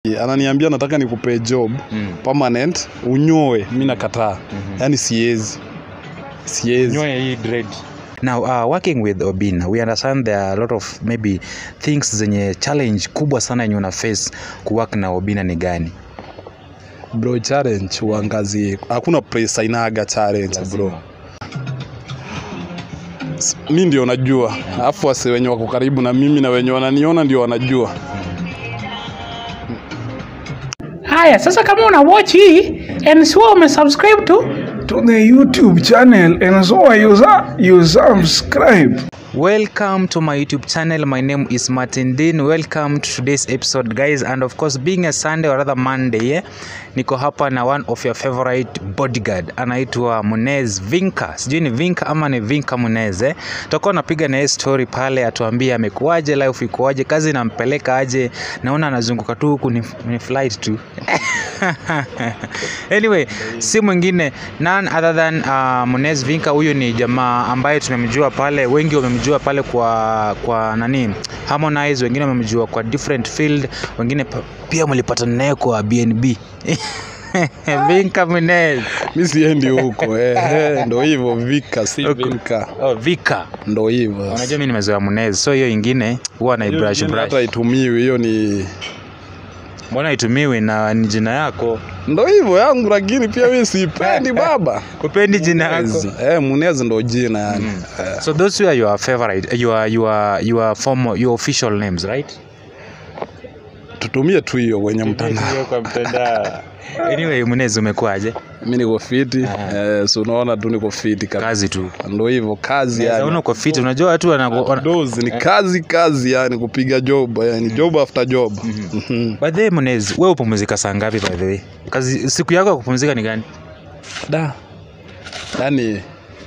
ananiambia nataka nikupe job Mm. permanent unyoe mi nakataa yaani siezi siezi Nyoe hii dread. Now, uh, working with Obina, we understand there are a lot of maybe things zenye challenge kubwa sana yenye una face kuwork na Obina ni gani? bro challenge uangazie hakuna place inaga challenge bro S- mi ndio najua alafu wase wenye wako karibu na mimi na wenye wananiona ndio wanajua Haya, sasa kama una watch hii and sio umesubscribe to to the YouTube channel and so you, su- you subscribe. Welcome to my YouTube channel. My name is Martin Dean. Welcome to today's episode, guys. And of course, being a Sunday or rather Monday, yeah, niko hapa na one of your favorite bodyguard anaitwa Munez Vinka. Sijui ni Vinka ama ni Vinka Munez eh. Tutakuwa napiga na yeye story pale, atuambie amekuaje, life ikoaje, kazi inampeleka aje. Naona anazunguka tu huku ni, ni flight tu. anyway, si mwingine none other than uh, Munez Vinka. Huyu ni jamaa ambaye tumemjua pale, wengi wamemjua pale kwa kwa nani Harmonize, wengine wamemjua kwa different field, wengine pa, pia mlipatana naye kwa BNB Vinka Munez. mi siendi huko eh, eh, ndo hivyo vika si Huko. vinka Oh, Vika. ndo hivyo Unajua mimi nimezoea Munez, so hiyo ingine huwa na Hiyo brush jina brush. hata itumiwi hiyo ni Mbona itumiwi na ni jina yako? ndo hivyo yangu lakini pia mi siipendi baba Upendi jina yako? Munez. eh, munezi ndo jina yani eh. So those were your favorite, your your your formal, your official names, right? tutumie tu hiyo kwenye mtandao kwa mtandao. Anyway, Munez umekuaje? mi niko fiti eh, so unaona tu niko fiti kabisa Kazi tu. ndo hivyo kazi Yaani yani uko fit, unajua watu wana, wana dozi ni kazi kazi yani kupiga job yani job after job Mhm. By the way, Munez, wewe upumzika saa ngapi by the way? Kazi siku yako ya kupumzika ni gani? da yani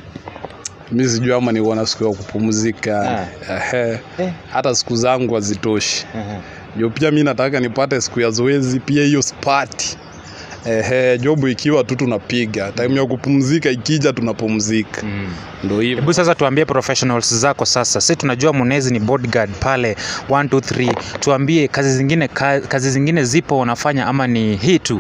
mi sijui ama niko na siku ya kupumzika Ehe. Eh. hata siku zangu hazitoshi jo pia mi nataka nipate siku ya zoezi pia hiyo spati Ehe, jobu ikiwa tu tunapiga time ya kupumzika ikija tunapumzika ndo hivyo Hebu sasa tuambie professionals zako sasa. Sisi tunajua Munez ni bodyguard pale 1 2 3. Tuambie kazi zingine ka, kazi zingine zipo unafanya ama ni hii tu?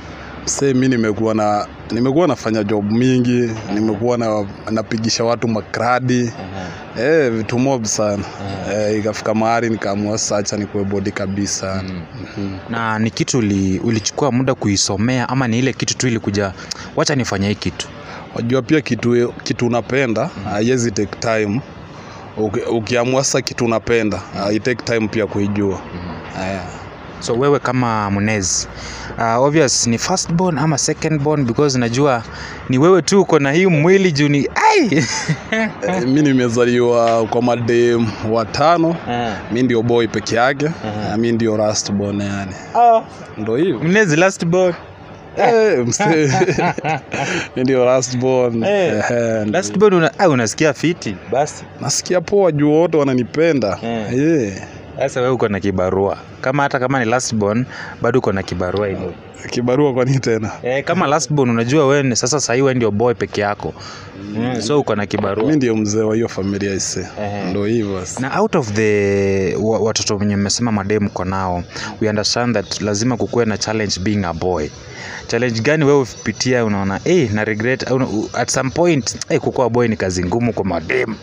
se mi nimekuwa na nimekuwa nafanya job mingi nimekuwa na napigisha watu makradi eh, vitu mob sana eh, ikafika mahali nikaamua sacha nikuwe bodi kabisa Mhm. Na ni kitu uli, ulichukua muda kuisomea ama ni ile kitu tu ilikuja wacha nifanye hii kitu? wajua pia kitu kitu unapenda haiwezi take time Uki- ukiamua sasa kitu unapenda uh, take time pia kuijua Aya. So wewe kama Munez uh, obvious ni first born ama second born because najua ni wewe tu uko na hii mwili juu ni ai Eh, mi nimezaliwa kwa madem watano mi ndio boy peke yake na mi ndio last born yani ndo hivyo Munez last born Eh, mse- mi ndio last born Eh, Ehe, last born una, ah, unasikia fiti basi nasikia poa juu wote wananipenda Eh. yeah. sasa wewe uko na kibarua kama hata kama ni last born bado uko na kibarua hivyo kibarua kwani tena eh, kama last born unajua wewe ni- sasa sahii wewe ndio boy peke yako mm. so uko na kibarua mi ndio mzee wa hiyo familia ise Ehe. ndo hivyo sasa. na out of the wa- watoto wenye mmesema madem ko nao we understand that lazima kukuwe na challenge being a boy challenge gani wewe upitia unaona hey, na regret au- u- at some point hey, kukuwa boy ni kazi ngumu kwa madem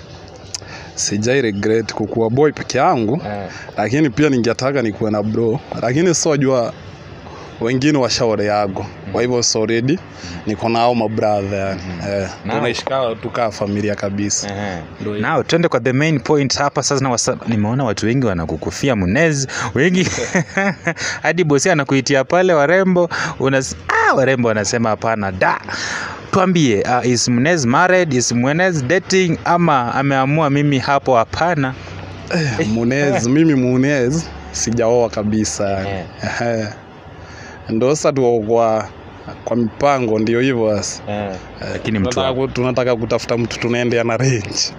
sijai regret kukuwa boy peke yangu lakini pia ningetaka nikuwe na bro lakini sojua wengine washauri yago kwa hivyo so ready niko nao mabradha yani eh, Nao. tunaishika tukaa familia kabisa Ndio hivyo. nao twende kwa the main point hapa sasa na wasa, nimeona watu wengi wanakukufia Munez wengi hadi bosi anakuitia pale warembo unas, ah, warembo wanasema hapana da tuambie uh, is Munez married is Munez dating ama ameamua mimi hapo hapana munez mimi munez sijaoa kabisa yani Ehe. ndo sasa tuko kwa kwa mipango ndio hivyo sasa lakini mtu tunataka, ku- tunataka kutafuta mtu tunaendea na range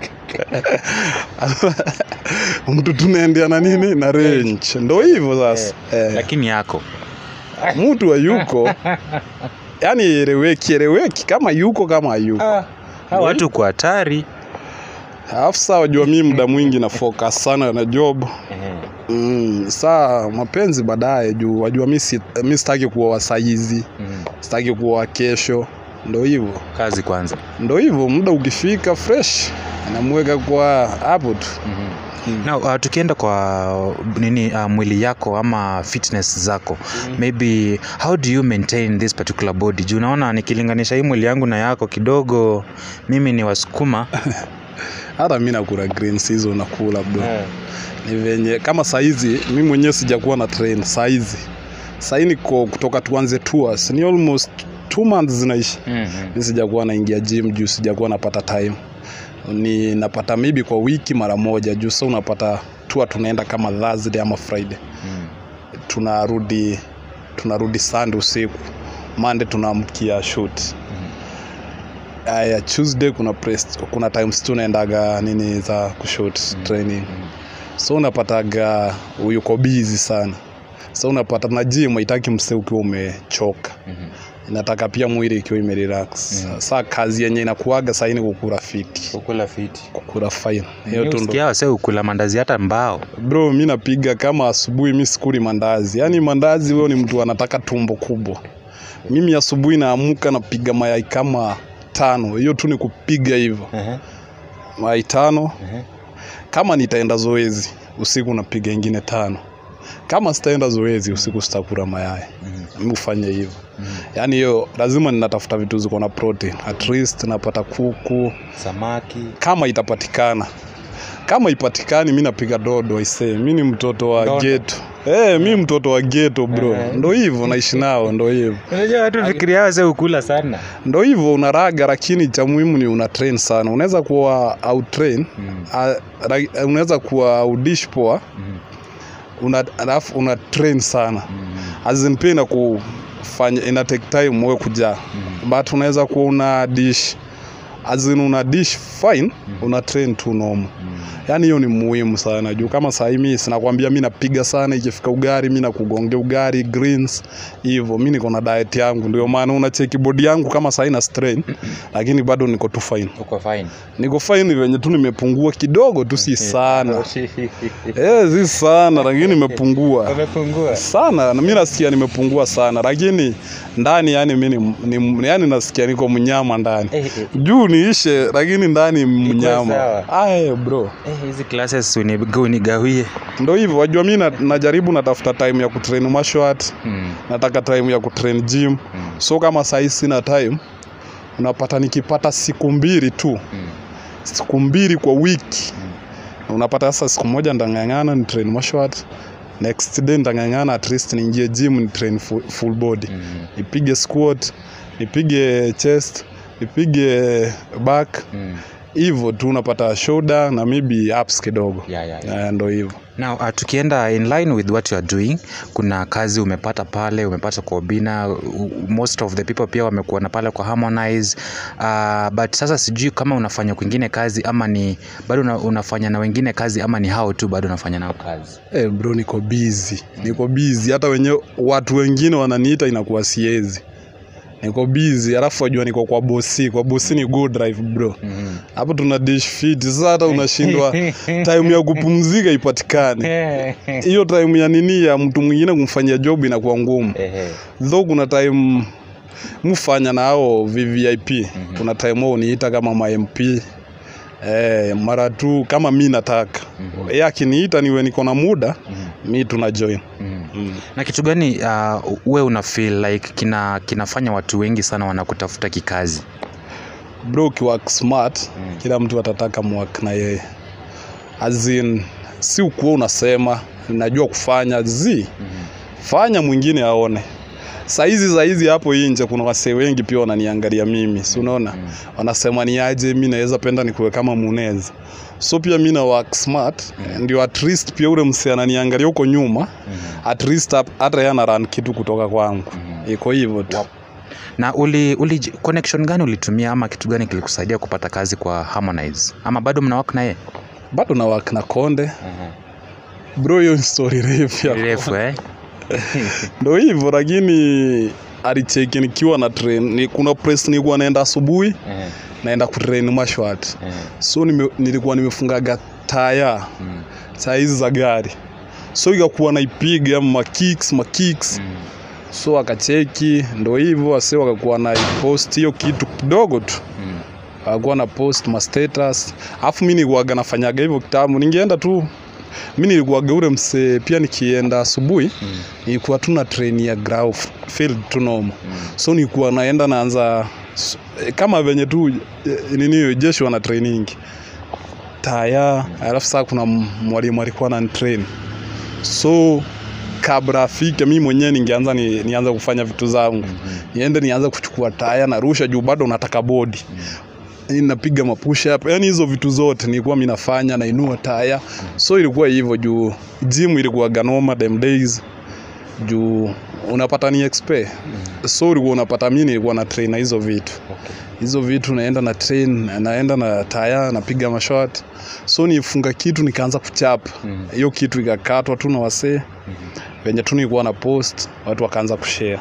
mtu tunaendea na nini na range ndo hivyo sasa eh. lakini yako mtu hayuko yani eleweki eleweki kama yuko kama hayuko Hawa watu kwa hatari alafu saa wajua mi muda mwingi na focus sana na job mm, saa mapenzi baadaye juu wajua mi, si, mi sitaki kuoa saizi sitaki kuoa kesho ndo hivyo kazi kwanza ndo hivyo muda ukifika fresh namweka kwa hapo tu Now, uh, tukienda kwa nini uh, mwili yako ama fitness zako maybe how do you maintain this particular body juu unaona nikilinganisha hii mwili yangu na yako kidogo mimi ni wasukuma hata mi nakula greens hizo nakula bro ni venye kama saizi mi mwenyewe sijakuwa na train saizi sahii niko kutoka tuanze tours ni almost two months zinaishi mi sijakuwa naingia gym juu sijakuwa napata time ni napata maybe kwa wiki mara moja juu sa unapata tua tunaenda kama thursday ama friday tunarudi tunarudi sunday usiku monday tunaamkia shoot aya tuesday kuna press, kuna times tunaendaga nini za kushot training so unapataga yuko busy sana so unapata na gym haitaki mse ukiwa umechoka inataka pia mwili ikiwa imerelax saa kazi yenye inakuaga saini kukura fiti ukula fiti kukura fine hiyo tu ndo usikia wase ukula mandazi hata mbao bro mi napiga kama asubuhi mi sikuli mandazi yaani mandazi huyo ni mtu anataka tumbo kubwa mimi asubuhi naamuka napiga mayai kama tano hiyo tu ni kupiga hivyo mayai tano kama nitaenda zoezi usiku napiga ingine tano kama sitaenda zoezi usiku sitakula mayai mi hufanya hivyo yaani hiyo lazima ninatafuta vitu ziko na protein at least napata kuku samaki kama itapatikana kama ipatikani mi napiga dodo aisee mi ni mtoto wa Dodo. geto hey, mi mtoto wa geto bro ndo hivyo naishi nao ndo hivyo unajua watu fikiria wase ukula sana ndo hivyo unaraga lakini cha muhimu ni una train sana unaweza kuwa out train unaweza kuwa audish poa una, alafu una train sana azin pia ina kufanya ina take time wewe kujaa but unaweza kuwa una dish azin una dish fine una train tu normal yaani hiyo ni muhimu sana juu kama sahii mi sinakwambia mi napiga sana ikifika ugari mi nakugongea ugari greens hivyo mi niko na diet yangu ndio maana unacheki bodi yangu kama sahii na strain lakini bado niko tu fine uko fine niko fine venye tu nimepungua kidogo tu si sana eh si sana lakini nimepungua umepungua sana na mi nasikia nimepungua sana lakini ndani yani mi ni, ni, yani nasikia niko mnyama ndani Eh, eh. juu niishe lakini ndani mnyama sawa. aye bro Eh, hizi classes uniga- unigawie ndo hivyo wajua mi na, najaribu natafuta time ya kutrain mashwat Mm. nataka time ya kutrain gym so kama sahii sina time unapata nikipata siku mbili tu siku mbili kwa wiki unapata sasa siku moja ndang'ang'ana ni train mashwat next day ndang'ang'ana at least niingie gym ni train full, full body nipige squat nipige chest nipige back Mm. hivyo tu unapata shoulder na maybe ups kidogo Yeah, yeah, yeah. Eh, ndo hivyo Now, uh, tukienda in line with what you are doing kuna kazi umepata pale umepata kwa Obina u- most of the people pia wamekuwa na pale kwa Harmonize uh, but sasa sijui kama unafanya kwingine kazi ama ni bado una, unafanya na wengine kazi ama ni hao tu bado unafanya nao kazi Eh, bro niko busy niko busy hata wenye watu wengine wananiita inakuwa siezi niko busy alafu wajua niko kwa bosi kwa bosi ni go drive bro hapo tuna dish fit sasa hata unashindwa time ya kupumzika ipatikane hiyo time ya nini ya mtu mwingine kumfanyia job inakuwa ngumu though kuna time mufanya na hao vvip kuna time wao uniita kama mamp Eh, mara tu kama mi nataka mm akiniita niwe niko na muda mi tuna join mm. na kitu gani uh, we una feel like kina kinafanya watu wengi sana wanakutafuta kikazi bro ukiwork smart kila mtu atataka mwak na yeye azin si ukuwa unasema najua kufanya zi fanya mwingine aone saizi saizi hapo inje kuna wasee wengi pia wananiangalia mimi si unaona wanasema ni aje mi naweza penda nikuwe kama muneza so pia mi na work smart ndio at least pia ule msee ananiangalia huko nyuma at least hap- hata yeye anaran kitu kutoka kwangu iko hivyo tu na uli, uli connection gani ulitumia ama kitu gani kilikusaidia kupata kazi kwa Harmonize ama bado mna work na yeye bado na work na konde bro hiyo ni story refu ya refu eh ndo hivyo lakini alicheki nikiwa na train ni, kuna press nilikuwa naenda asubuhi naenda kutrain mashwat Eh. so nime, nilikuwa nimefungaga taya Mm. saa hizi za gari so ikakuwa naipiga makicks makicks Mm. so akacheki ndo hivyo wase wakakuwa na post hiyo kitu kidogo tu Mm. akakuwa na post ma status alafu mi nilikuwaga nafanyaga hivyo kitambo ningeenda tu mi nilikuwaga ule msee pia nikienda asubuhi Mm. nilikuwa tu na train ya ground field tu noma Mm. so nilikuwa naenda naanza s- kama venye tu eh, nini jeshi wana training taya alafu saa kuna m- mwalimu alikuwa na train so kabla afike mi mwenyewe ningeanza ni, nianze kufanya vitu zangu niende nianze kuchukua taya narusha juu bado nataka bodi napiga mapush up yani hizo vitu zote nilikuwa mi nafanya nainua taya so ilikuwa hivyo juu gym ilikuwa ganoma them days juu unapata ni expe so ulikuwa unapata mi nilikuwa na train na hizo vitu Okay. hizo vitu naenda na train naenda na taya napiga mashot so nifunga kitu nikaanza kuchapa Mhm. hiyo kitu ikakatwa tu na wasee Mhm. venye tu nilikuwa na post watu wakaanza kushare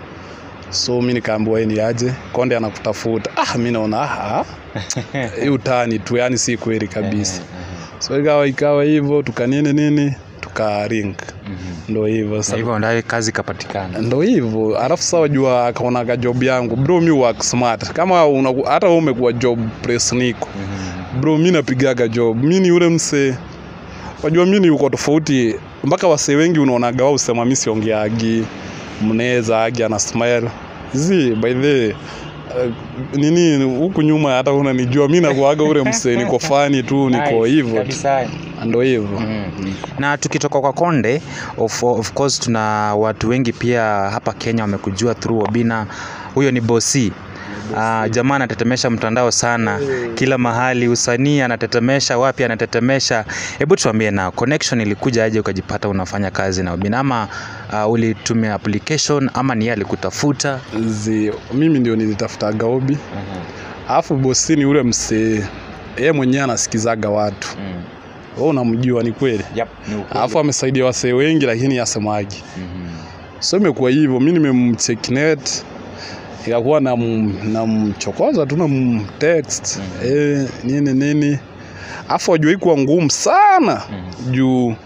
so mi nikaambiwa "Hey, ni aje konde anakutafuta ah mi naona ah hii utani tu yani si kweli kabisa so ikawa ikawa hivyo tukanini nini tukaring Mhm. ndo hivyo Na sasa hivyo ndaye kazi ikapatikana ndo hivyo alafu sawa jua akaonaga job yangu bro mi work smart kama una, hata wewe umekuwa job press niko Mhm. bro mi napigaga job mi ni ule msee wajua mi ni uko tofauti mpaka wasee wengi unaonaga wao usema mi siongeagi mneza agi ana smile zi by the uh, nini huku nyuma hata unanijua mi nakuaga ule msee niko fani tu niko Nice, hivyo tu. kabisa. ndo hivyo na tukitoka kwa konde of, of course tuna watu wengi pia hapa kenya wamekujua through obina huyo ni bosi Uh, jamaa anatetemesha mtandao sana kila mahali usanii anatetemesha wapi anatetemesha hebu tuambie na connection ilikuja aje ukajipata unafanya kazi na obina ama uh, ulitumia application ama ni yeye alikutafuta zi mimi ndio nilitafutaga obi alafu bosi ni ule msee yeye mwenyewe anasikizaga watu Mm. wewe unamjua ni kweli Yep, ni ukweli. alafu amesaidia wasee wengi lakini asemagi Mhm. so imekuwa hivyo mi nimemchekinet ikakuwa namchokoza tu namtext Mhm. eh, nini nini afu ajua ikuwa ngumu sana Mhm. juu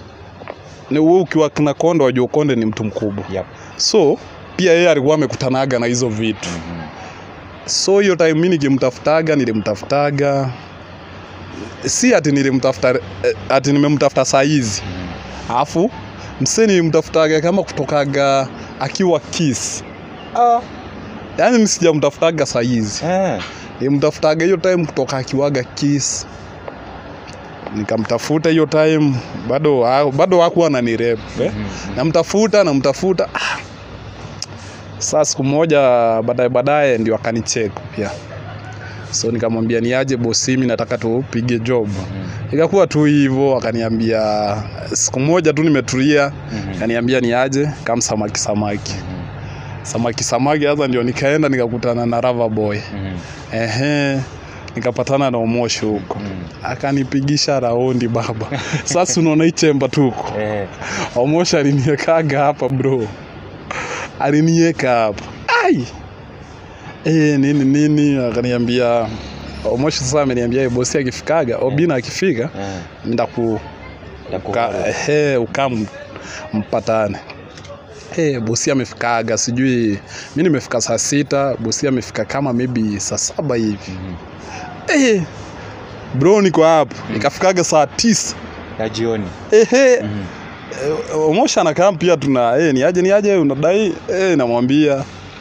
ni wewe ukiwa na konde wajua konde ni mtu mkubwa Yep. so pia yeye alikuwa amekutanaga na hizo vitu Mhm. so hiyo time mi nikimtafutaga nilimtafutaga si ati nilimtafuta eh, ati nimemtafuta saa hizi Mhm. alafu msee nilimtafutaga kama kutokaga akiwa kiss ah. yaani mi sijamtafutaga saa hizi Eh. nilimtafutaga hiyo time kutoka akiwaga kiss nikamtafuta hiyo time bado ha- bado hakuwa nanirep eh? Mhm. namtafuta namtafuta ah. saa siku moja baadaye baadaye ndio akanichek pia so nikamwambia niaje bosi mi nataka tupige job Mhm. ikakuwa tu hivyo akaniambia siku moja tu nimetulia Mhm. akaniambia niaje kama samaki samaki Mhm. samaki samaki sasa ndio nikaenda nikakutana na Rava boy Mhm. ehe nikapatana na Omoshi huko Mhm. akanipigisha raundi baba sasa unaona hii chemba tuko Eh. Omoshi aliniekaga hapa bro alinieka hapa ai e, nini nini akaniambia Omoshi sasa ameniambia "Eh, bosi akifikaga Obina akifika Eh. ndaku Ya uka, kuhara. he, ukam mpatane Hey, bosi amefikaga sijui mi nimefika saa sita bosi amefika kama maybe saa saba hivi Mhm. hey, bro niko hapo nikafikaga saa tisa ya jioni Ehe, Mhm. eh, omosha anakaa pia tuna hey, niaje niaje unadai hey, namwambia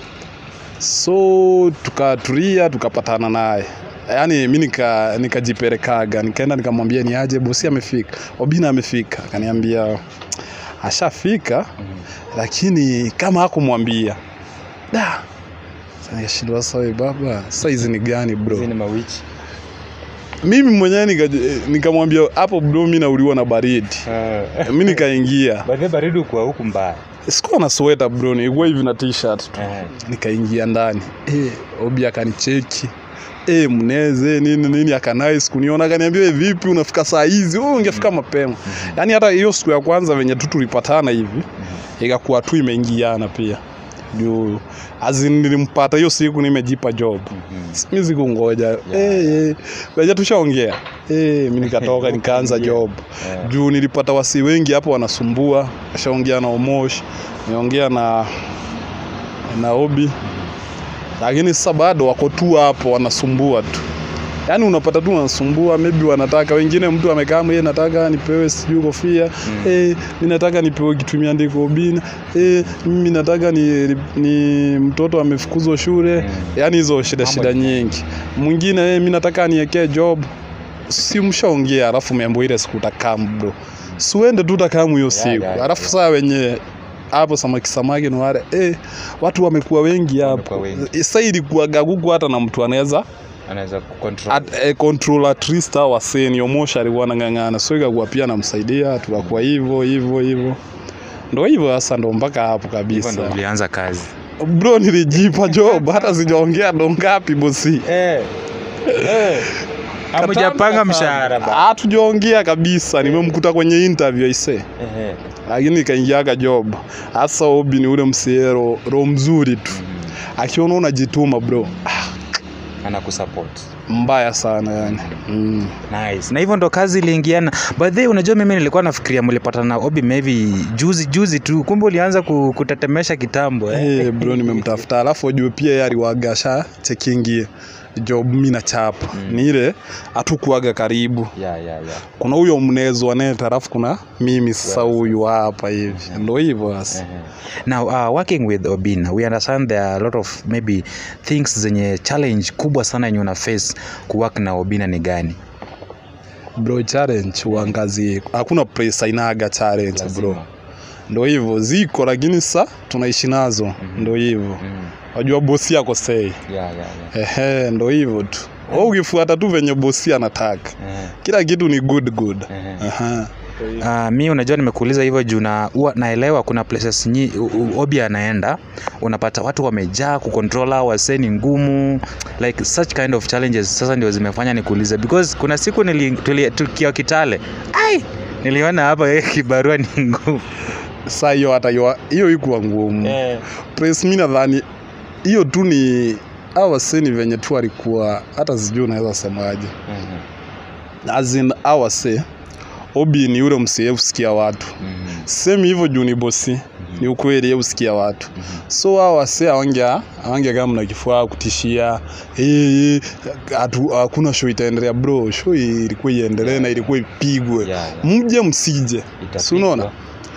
so tukatulia tukapatana naye yaani mi nika nikajipelekaga nikaenda nikamwambia niaje bosi amefika obina amefika akaniambia ashafika Mhm. lakini kama hakumwambia da Sasa nikashindwa sawa baba sasa hizi ni gani bro Hizi ni mawichi mimi mwenyewe nika- nikamwambia hapo bro mi nauliwa na baridi Eh. mi nikaingia By the way, baridi ukuwa huku mbaya sikuwa na sweta bro nilikuwa hivi na t-shirt tu Eh. nikaingia ndani e, obi akanicheki e, mneze nini nini akanais kuniona akaniambia "We, vipi unafika saa hizi wewe ungefika mapema yaani hata hiyo siku ya kwanza venye tu tulipatana hivi ikakuwa tu imeingiana pia juu azin nilimpata hiyo siku nimejipa job mi sikungoja yeah. hey, hey. tushaongea hey, mi nikatoka nikaanza job Yeah. juu nilipata wasi wengi hapo wanasumbua ashaongea na omosh niongea na na obi lakini sasa bado wako tu hapo wanasumbua tu yaani unapata tu wanasumbua maybe wanataka wengine mtu amekaa yeye nataka nipewe sijui kofia mm. eh, mi nataka nipewe kitu imeandikwa obina eh, mimi nataka ni, ni mtoto amefukuzwa shule mm. yaani hizo shida shida nyingi mwingine eh, mi nataka niekee job si mshaongea alafu meambo ile siku utakamu bro siuende tu utakamu hiyo siku yeah, alafu yeah. saa wenye hapo samaki samaki ni wale eh, watu wamekuwa wengi Wamekuwa hapo wengi. sa ilikuwaga kuku hata na mtu anaweza anaweza kucontrol at, eh, control at least hao waseni omosha alikuwa anang'ang'ana so ikakuwa pia namsaidia tukakuwa hivyo hivyo hivyo ndo hivyo sasa ndo mpaka hapo hivyo kabisa ndo ulianza kazi bro nilijipa job hata sijaongea ndo ngapi bosi eh. Eh. hamjapanga mshahara ba hatujaongea kabisa nimemkuta kwenye interview aise Ehe. lakini ikaingiaga job hasa obi ni ule msiero roho mzuri tu akiona unajituma bro ah, anakusupport mbaya sana yani mm. nice na hivyo ndo kazi iliingiana by the way unajua mimi nilikuwa nafikiria mlipatana na obi maybe juzi juzi tu kumbe ulianza ku- kutetemesha kitambo eh? hey, bro nimemtafuta alafu ujue pia yeye aliwagasha chekingi job mi na chapa mm. ni ile hatukuaga karibu yeah, yeah, yeah. kuna huyo mnezo aneta alafu kuna mimi sasa huyu hapa hivi ndo hivyo sasa now uh, working with obina we understand there are a lot of maybe things zenye challenge kubwa sana yenye una face kuwork na obina ni gani bro challenge uangazie hakuna place inaga challenge bro Lazima. ndo hivyo ziko lakini sasa tunaishi nazo ndo hivyo Mm. wajua bosi yako sei Yeah, yeah, yeah. ehe ndo hivyo tu Wewe ukifuata tu venye bosi anataka Eh, kila kitu ni good good eh. Aha. Uh, mi unajua nimekuuliza hivyo juu na huwa naelewa kuna places nyi u- u- obi anaenda unapata watu wamejaa kucontrola wasee ni ngumu like such kind of challenges sasa ndio zimefanya nikuulize because kuna siku nili- tuli- tukiwa kitale ai niliona hapa eh, kibarua ni ngumu saa hiyo hata hiyo- hiyo ikuwa ngumu eh. press mi nadhani hiyo tu ni awaseni venye tu alikuwa hata sijui unaweza semaje Mhm, azin awase obi ni ule msee usikia watu mhm, semi hivyo juu ni bosi ni ukweli ye usikia watu so hao wase awangia awangia kama na kifua kutishia hey, hatu hakuna show itaendelea bro show ilikuwa iendelee na ilikuwa ipigwe Yeah, yeah. mje msije Itapigwa. si unaona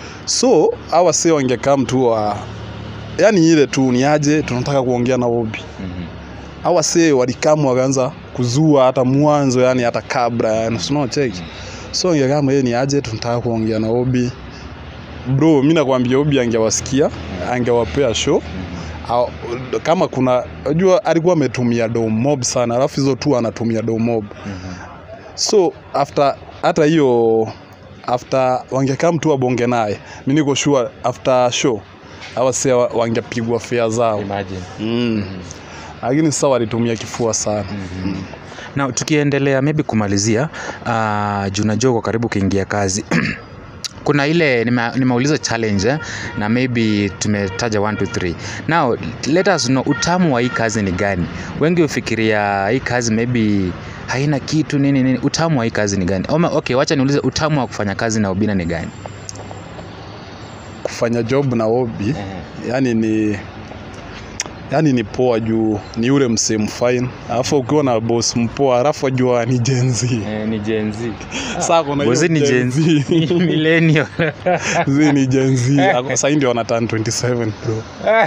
so hawa wase wangekaa mtu wa yani ile tu ni aje tunataka kuongea na obi Mhm, hawa wase walikamu wakaanza kuzua hata mwanzo yani hata kabla yani si unaona cheki so angekama yeye ni aje tunataka kuongea na obi bro mi nakwambia obi angewasikia angewapea show Au- kama kuna unajua alikuwa ametumia do mob sana alafu hizo tu anatumia do mob mhm. so after hata hiyo after wangekaa mtu wabonge naye mi niko sure after show awase wangepigwa fea zao Imagine. mm. lakini sasa walitumia kifua sana na tukiendelea maybe kumalizia uh, juu najua uko karibu kuingia kazi kuna ile nime- nimeuliza challenge eh, na maybe tumetaja 1 to 3 now let us know utamu wa hii kazi ni gani wengi hufikiria hii kazi maybe haina kitu nini nini utamu wa hii kazi ni gani Oma, okay wacha niulize utamu wa kufanya kazi na ubina ni gani kufanya job na obi yani ni yani ni poa juu ni ule msee mfine alafu ukiwa na boss mpoa alafu ajua ni jenzi eh, ni jenzi saa kuna hiyo bozi ni Gen Z. jenzi millennial Zi ni jenzi sahii ndio wanatan 27 bro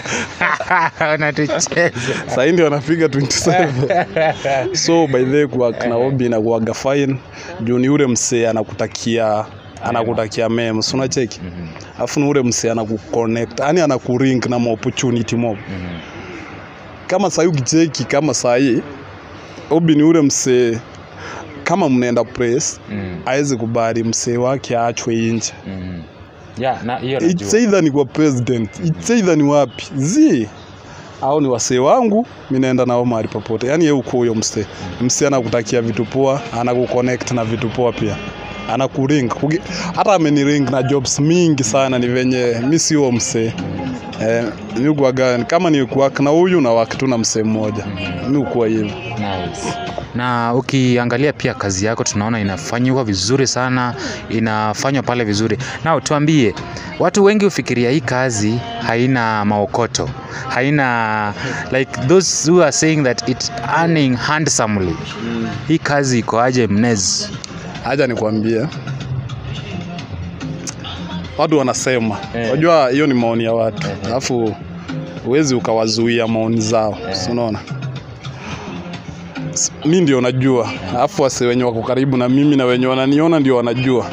wanatucheza sahii ndio wanapiga 27 so by the way kuwa na obi na kuaga fine juu ni ule msee anakutakia anakutakia mema si unacheki alafu ni ule msee anakuconnect yani anakurink na maopportunity mob kama sahii ukicheki kama sahii obi ni ule msee kama mnaenda press Mm, awezi kubali msee wake aachwe nje mm. yeah, na hiyo it's najua either ni kwa president it's either ni wapi zi au ni wasee wangu mi naenda nao mahali popote yaani ye uko huyo msee msee anakutakia vitu poa anakuconnect na vitu poa pia anakuring Kugi- hata ameniring na jobs mingi sana ni venye mi sio msee eh, mi ukuaga kama ni kuwak na huyu na wak tu na msee mmoja mi ukuwa hivyo Nice. Na ukiangalia pia kazi yako tunaona inafanywa vizuri sana, inafanywa pale vizuri. Na tuambie, watu wengi hufikiria hii kazi haina maokoto, haina like those who are saying that it's earning handsomely. Hii kazi iko aje Mnez? haja nikwambie watu wanasema Eh. unajua hiyo ni maoni ya watu alafu huwezi ukawazuia maoni zao si unaona S- mi ndio najua alafu wase wenye wako karibu na mimi na wenye wananiona ndio wanajua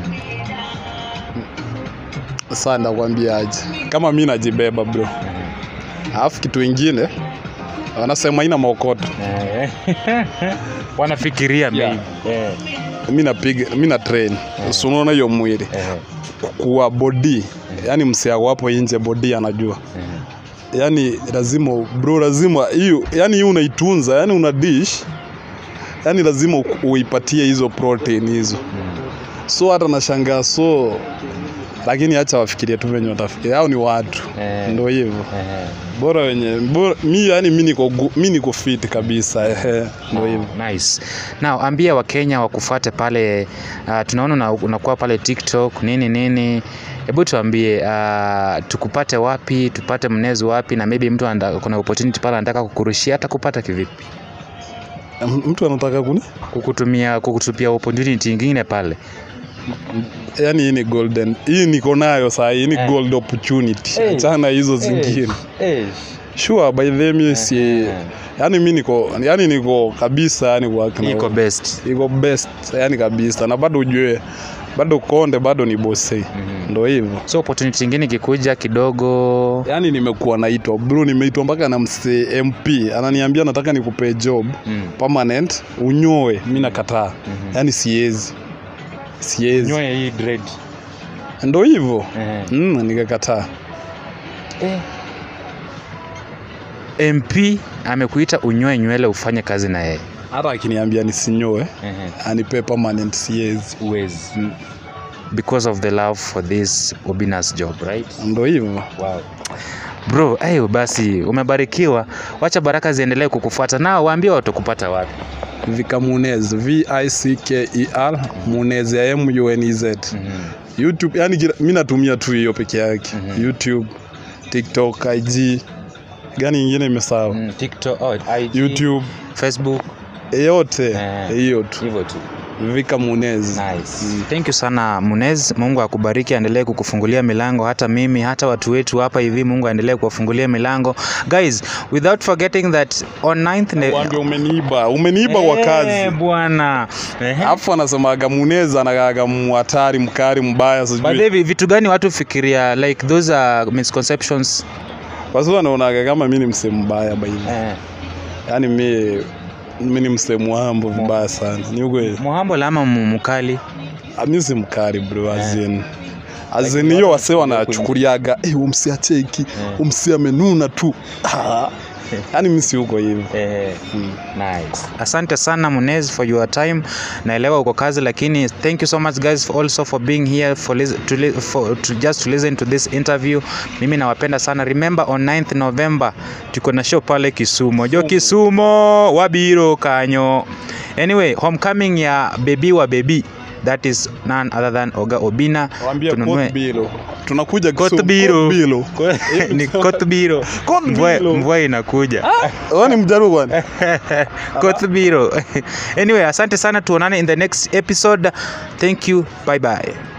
sasa ndakwambia aje kama mi najibeba bro alafu kitu ingine wanasema ina maokoto Wanafikiria Yeah. maybe. Eh, mi napiga mi na train si unaona hiyo mwili eh, kuwa body yani msiago hapo nje body anajua yani lazima bro lazima hiyo yani hiyo unaitunza yani una dish yani lazima u- uipatie hizo protein hizo so hata nashangaa so lakini acha wafikirie tu venye watafikiria hao ni watu Eh. ndo hivyo eh. bora wenye bora, mi yani mi niko gu- mi niko fit kabisa ehe ndo hivyo Nice. Now ambia Wakenya wakufate pale uh, tunaona una- unakuwa pale TikTok nini nini. Hebu tuambie uh, tukupate wapi, tupate Mnez wapi na maybe mtu anda, kuna opportunity pale anataka kukurushia hata kupata kivipi? M- mtu anataka kuni Kukutumia kukutupia opportunity nyingine pale. yani hii ni golden hii niko nayo saa hii ni Eh. gold opportunity Eh. achana hizo zingine Eh. sure by the mi si yani mi niko yani niko kabisa yani work na- Iko best. iko best yani kabisa na bado ujue bado konde bado ni bosi ndo hivyo So opportunity nyingine ikikuja kidogo yani nimekuwa naitwa bro nimeitwa mpaka na msee mp ananiambia nataka nikupe job Mm. permanent unyoe mi nakataa yani siezi siezi nyoe hii dread. ndo hivyo Eh. mm, nikakataa MP amekuita unyoe nywele ufanye kazi na yeye. hata akiniambia nisinyoe anipe permanent siezi Uwezi. Because of the love for this Obina's job, right? ndo hivyo Wow. Bro, ayo basi umebarikiwa. Wacha baraka ziendelee kukufuata. Nao waambie watakupata wapi. Vika Munez V I C K E R Munez ya M U N E Z YouTube yani kila- mi natumia tu hiyo peke yake YouTube TikTok IG gani ingine imesahau Mm, TikTok, oh, IG, YouTube Facebook, yote Eh. hiyo tu hivyo tu. Vika Munez Nice. Thank you sana Munez. Mungu akubariki, aendelee kukufungulia milango, hata mimi, hata watu wetu hapa hivi, Mungu aendelee kuwafungulia milango. Guys, without forgetting that on 9th ne- Wambia umeniiba umeniiba kwa Eh, kazi bwana. Ehe. alafu anasemaga Munez anagaga muhatari mkari mbaya By sijui the way, vitu gani watu fikiria like those are misconceptions kwa sababu anaonaga kama mi ni msemo mbaya baini eh, yani mi mi ni msemo wambo vibaya sana ni ukweli muhambo lama mu- mukali Ah, mi si mkari bro azin azin hiyo wase wanachukuliaga eh, umsi acheki umsi amenuna tu Ah, yaani mi si huko hivyo eh, nice. asante sana munez for your time naelewa uko kazi lakini thank you so much guys for also for being here for, lis- to, li- for to just to listen to this interview mimi nawapenda sana remember on 9th november tuko na show pale kisumo jo kisumo wabiro kanyo anyway homecoming ya bebi wa bebi that is none other than oga obina wambia Tununue- Kotbilo. tunakuja Kisumu, Kotbilo. Kotbilo. ni kotbiro Kotbilo. mvua, mvua inakuja Wewe ni mjaruo kwani Kotbiro. anyway, asante sana tuonane in the next episode. Thank you. Bye bye.